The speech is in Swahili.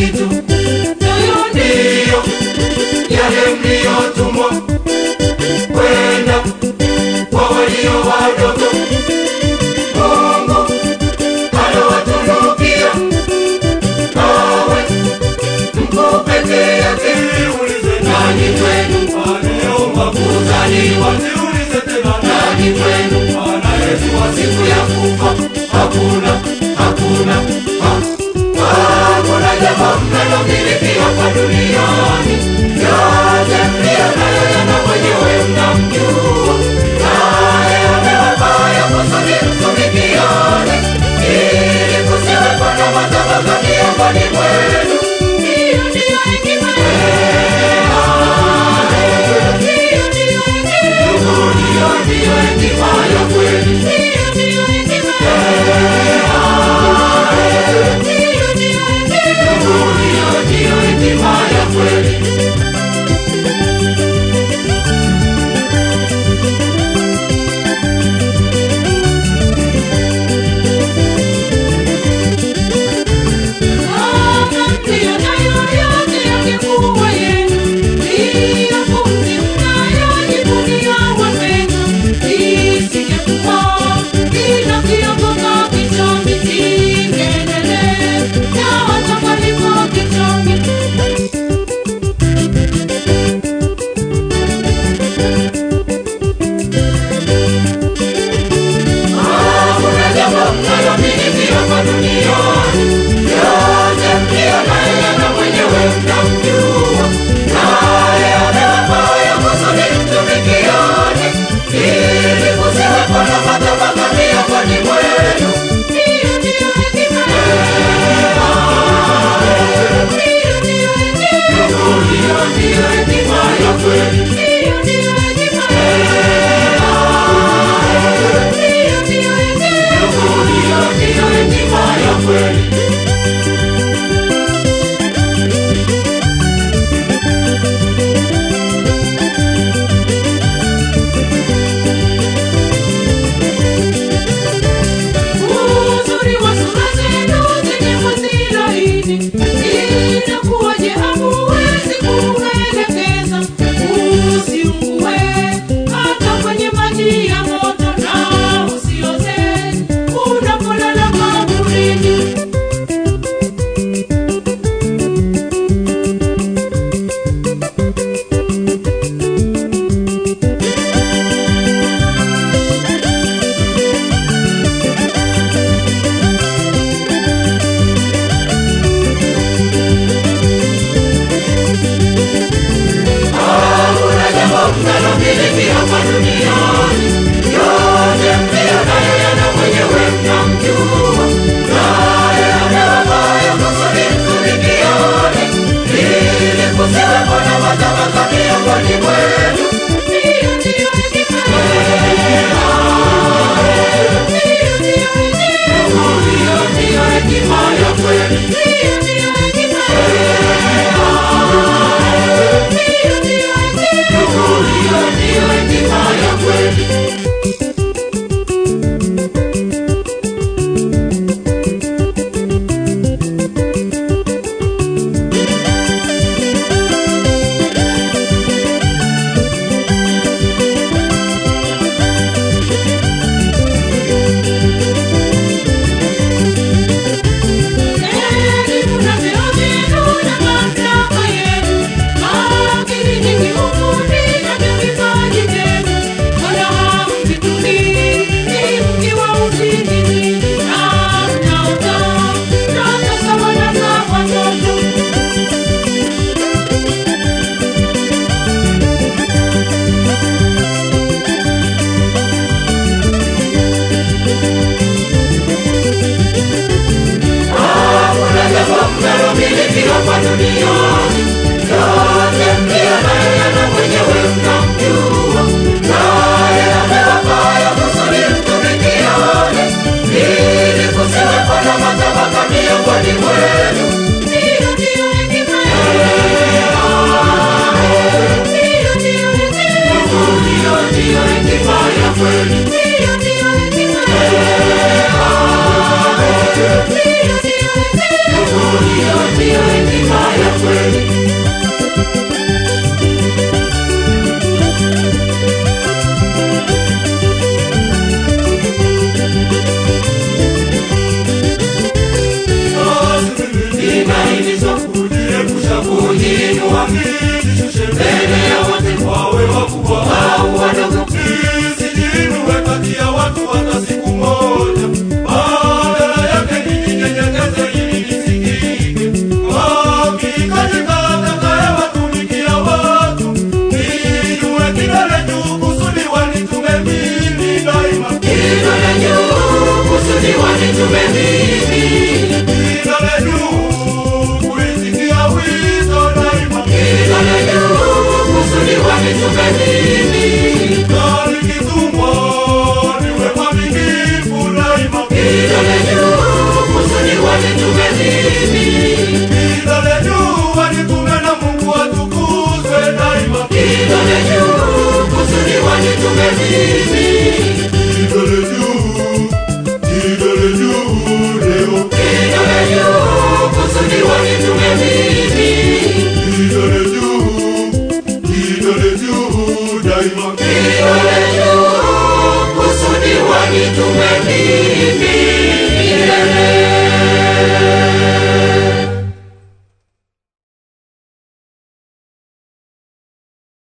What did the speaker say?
kitu, nayo ndiyo yale mliyotumwa kwenda kwa walio wadogo. Mungu alowatunukia nawe mko peke yake. Nani kwenu kuzaliwa? Nani kwenu wa siku ya kufa? Hakuna, hakuna, ha- hakuna jambo mnalomiliki hapa duniani. Yote mliyo nayo yana mwenyewe mnamjua, naye amewapa ya kusudi mtumikiane, ili kusiwepo na matabaka miongoni mwenu. Hiyo ndiyo hekima hiyo ndiyo hekima. Hiyo ndiyo hekima ya kweli. Hiyo ndiyo hekima hiyo ndiyo hekima. Hiyo ndiyo hekima ya kweli. Kama ndiyo nayo yote yangekuwa yenu, ndiyo pumzi mnayojivunia wapendwa, isingekuwa kila kiokoka kichongi kingeendelea, na hata palipo kichongi Hakuna jambo mnalomiliki hapa duniani, yote mliyo nayo yana mwenyewe mnamjua, naye amewapa ya kusudi mtumikiane, ili kusiwepo na matabaka miongoni mwenu. Hiyo ndiyo hekima hiyo ndiyo hekima. Hiyo ndiyo hekima ya kweli. Hiyo ndiyo hekima hiyo ndiyo hekima. Hiyo ndiyo hekima ya kweli. Uzuri wa sura zenu zenye ngozi laini, inakuwaje hamuwezi kuuelekeza? Usiungue kusudi wanitume mimi. Kidole juu kulisikia wito daima, Kidole juu kusudi wanitume mimi. na nikitumwa niwe mwaminifu daima. Kidole juu kusudi wanitume mimi. Kidole juu wanitume na Mungu atukuzwe daima. Kidole juu kusudi wanitume mimi. Kidole juu, kidole juu leo, Kidole juu kusudi wanitume mimi. kidole juu, kidole juu daima. Kidole juu kusudi wanitume mimi.